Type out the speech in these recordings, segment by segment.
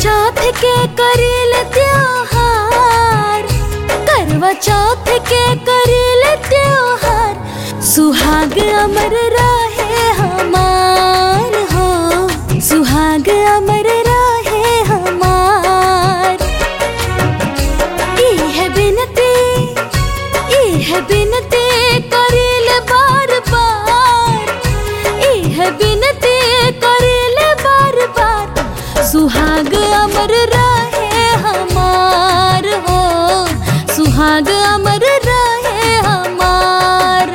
चौथ के करेल त्योहार करवा चौथ के करेल त्योहार सुहाग अमर रहे हमार हो सुहाग अमर रहे हमार इह बिनती इह बिनती करेल बार बार इह बिनती करेल बार बार सुहाग अमर रहे हमार हो सुहाग अमर रहे हमार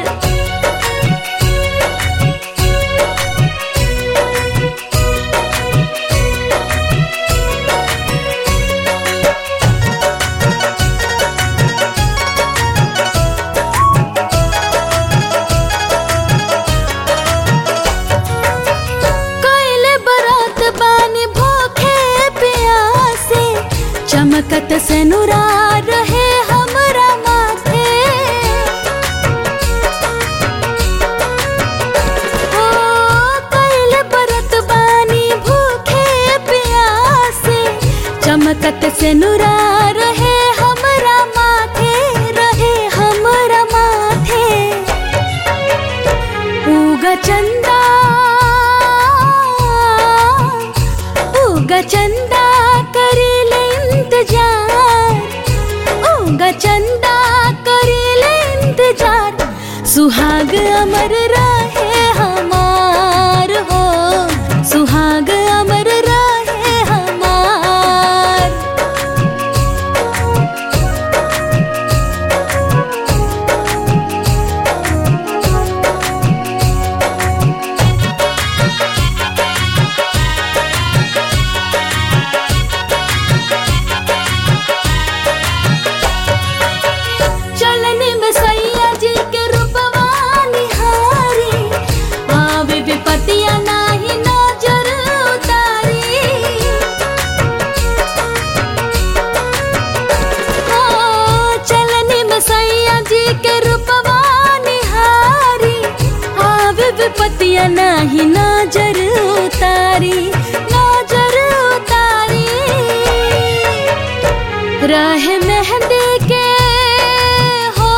कैले बरात बानी भूखे प्यासे चमकत से नुरा रहे हमरा माथे ओ कैले बरात बानी भूखे प्यासे चमकत से नुरा रहे हमरा माथे रहे हमरा माथे उगा चंदा उगा चंदा करेले इंतजार उगा चंदा करेले इंतजार सुहाग अमर रहे हमार हो सुहाग अमर रहे हमार चलने में सैया जी के रूपवा निहारी आवे विपतिया नाही नजर उतारी ओ चलने में सैया जी के रूपवा निहारी आवे विपतिया नाही नजर उतारी नजर उतारी रहे मेहंदी के हो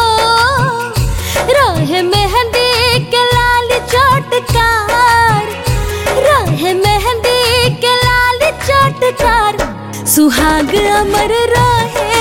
रहे मेहंदी के लाल चोटकार रहे मेहंदी के लाल चोटकार सुहाग अमर रहे